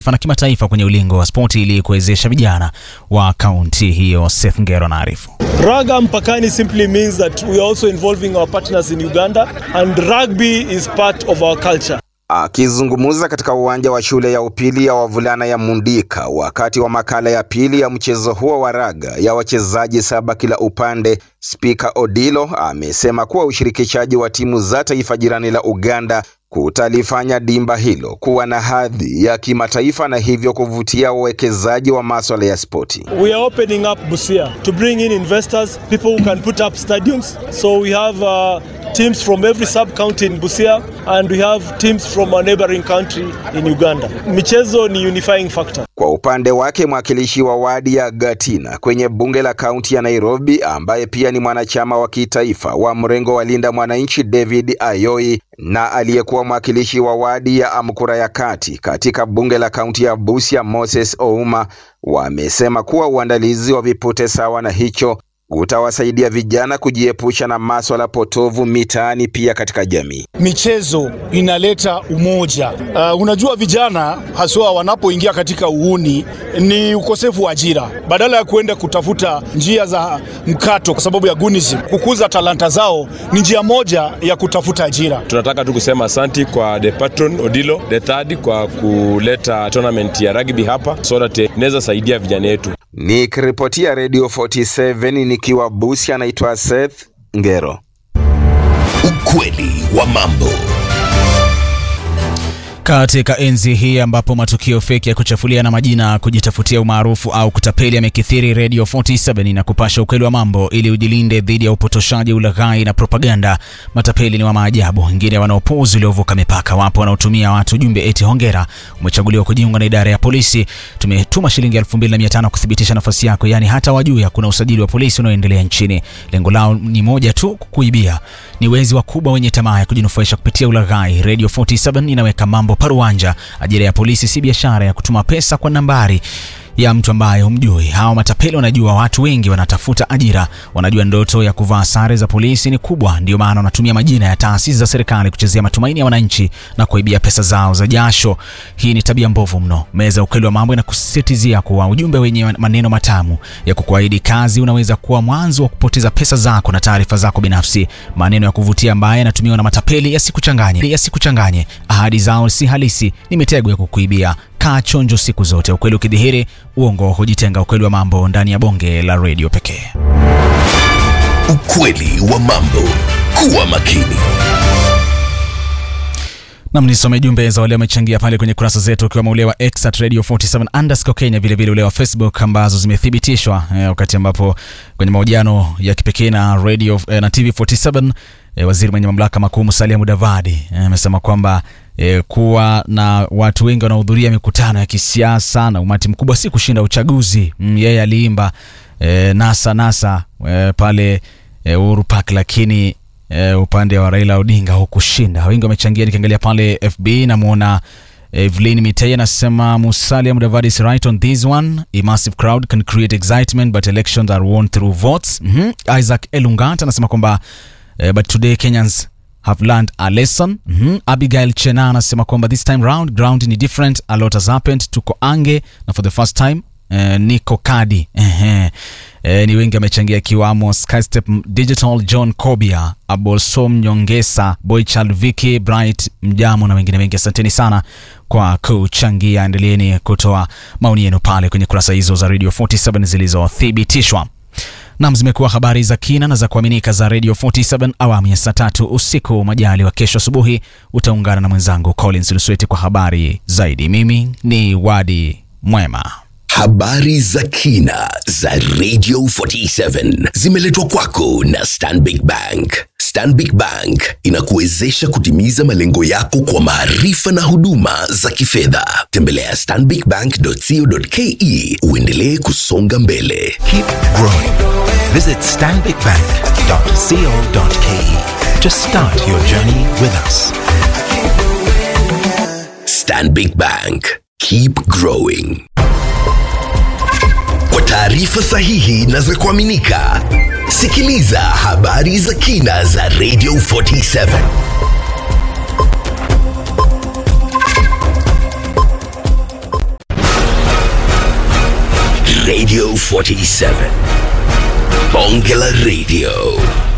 na kimataifa kwenye ulingo wa spoti ili kuwezesha vijana wa kaunti hiyo. Seth Ngero anaarifu. Raga mpakani simply means that we are also involving our partners in Uganda and rugby is part of our culture. Akizungumza katika uwanja wa shule ya upili ya wavulana ya Mundika wakati wa makala ya pili ya mchezo huo wa raga ya wachezaji saba kila upande, Spika Odilo amesema kuwa ushirikishaji wa timu za taifa jirani la Uganda kutalifanya dimba hilo kuwa na hadhi ya kimataifa na hivyo kuvutia wawekezaji wa maswala ya spoti. We are opening up Busia to bring in investors, people who can put up stadiums. So we have uh, teams from every sub-county in Busia and we have teams from a neighboring country in Uganda. Michezo ni unifying factor. Kwa upande wake mwakilishi wa wadi ya Gatina kwenye bunge la kaunti ya Nairobi, ambaye pia ni mwanachama wa kitaifa wa mrengo wa Linda Mwananchi, David Ayoi, na aliyekuwa mwakilishi wa wadi ya Amkura ya kati katika bunge la kaunti ya Busia, Moses Ouma, wamesema kuwa uandalizi wa vipute sawa na hicho utawasaidia vijana kujiepusha na maswala potovu mitaani, pia katika jamii. Michezo inaleta umoja. Uh, unajua vijana haswa wanapoingia katika uhuni ni ukosefu wa ajira, badala ya kuenda kutafuta njia za mkato kwa sababu ya gunism, kukuza talanta zao ni njia moja ya kutafuta ajira. Tunataka tu kusema asanti kwa the patron Odilo the third kwa kuleta tournament ya rugby hapa so that inaweza saidia vijana wetu. Nikiripotia Radio 47 nikiwa Busia, anaitwa Seth Ngero. Ukweli wa mambo. Katika enzi hii ambapo matukio feki ya kuchafulia na majina, kujitafutia umaarufu au kutapeli yamekithiri, Radio 47 na kupasha ukweli wa mambo ili ujilinde dhidi ya upotoshaji, ulaghai na propaganda. Matapeli ni wa maajabu, wengine wanaopuuzi uliovuka mipaka. Wapo wanaotumia watu jumbe eti hongera, umechaguliwa kujiunga na idara ya polisi, tumetuma shilingi 2500 kuthibitisha nafasi yako, yaani hata wajui hakuna usajili wa polisi unaoendelea nchini. Lengo lao ni moja tu, kukuibia. Ni wezi wakubwa wenye tamaa ya kujinufaisha kupitia ulaghai. Radio 47 inaweka mambo paruanja. Ajira ya polisi si biashara ya kutuma pesa kwa nambari ya mtu ambaye humjui. Hawa matapeli wanajua watu wengi wanatafuta ajira, wanajua ndoto ya kuvaa sare za polisi ni kubwa, ndio maana wanatumia majina ya taasisi za serikali kuchezea matumaini ya wananchi na kuibia pesa zao za jasho. Hii ni tabia mbovu mno. Meza ukweli wa mambo inakusisitizia kuwa ujumbe wenye maneno matamu ya kukuahidi kazi unaweza kuwa mwanzo wa kupoteza pesa zako na taarifa zako binafsi. Maneno ya kuvutia ambayo yanatumiwa na matapeli yasikuchanganye, yasikuchanganye. Ahadi zao si halisi, ni mitego ya kukuibia. Kaa chonjo siku zote. Ukweli ukidhihiri, uongo hujitenga. Ukweli wa mambo ndani ya bonge la redio pekee. Ukweli wa mambo. Kuwa makini. Nam, nisome jumbe za wale wamechangia pale kwenye kurasa zetu, ukiwemo ule wa X at radio 47 underscore Kenya, vilevile ule wa Facebook ambazo zimethibitishwa eh, wakati ambapo kwenye mahojiano ya kipekee na radio eh, na TV 47 eh, waziri mwenye mamlaka makuu Musalia Mudavadi amesema eh, kwamba eh, kuwa na watu wengi wanaohudhuria mikutano ya kisiasa na umati mkubwa si kushinda uchaguzi. Mm, yeye aliimba eh, nasa nasa eh, pale eh, Uhuru Park lakini Uh, upande wa Raila Odinga hukushinda. Wengi wamechangia. Nikiangalia pale FB namwona Evelyn Mitei anasema Musalia Mudavadi is right on this one. A massive crowd can create excitement but elections are won through votes. mm -hmm. Isaac Elungat anasema kwamba uh, but today Kenyans have learned a lesson. mm -hmm. Abigail Chena anasema kwamba this time round ground ni different, a lot has happened. Tuko ange na for the first time uh, niko kadi uh-huh. E, ni wengi amechangia ikiwamo Skystep Digital, John Kobia, Abolsom Nyongesa, Boychild Vicky, Bright Mjamo na wengine wengi. Asanteni sana kwa kuchangia. Endeleeni kutoa maoni yenu pale kwenye kurasa hizo za Radio 47 zilizothibitishwa. Nam, zimekuwa habari za kina na za kuaminika za Radio 47 awamu ya saa tatu usiku. Majali wa kesho asubuhi utaungana na mwenzangu Collins Lusweti kwa habari zaidi. Mimi ni Wadi Mwema. Habari za kina za Radio 47 zimeletwa kwako na Stanbic Bank. Stanbic Bank inakuwezesha kutimiza malengo yako kwa maarifa na huduma za kifedha. Tembelea stanbicbank.co.ke uendelee kusonga mbele. Keep growing. Visit stanbicbank.co.ke to start your journey with us. Stanbic Bank. Keep growing. Kwa taarifa sahihi na za kuaminika, sikiliza habari za kina za Radio 47. Radio 47. Bonge la Radio.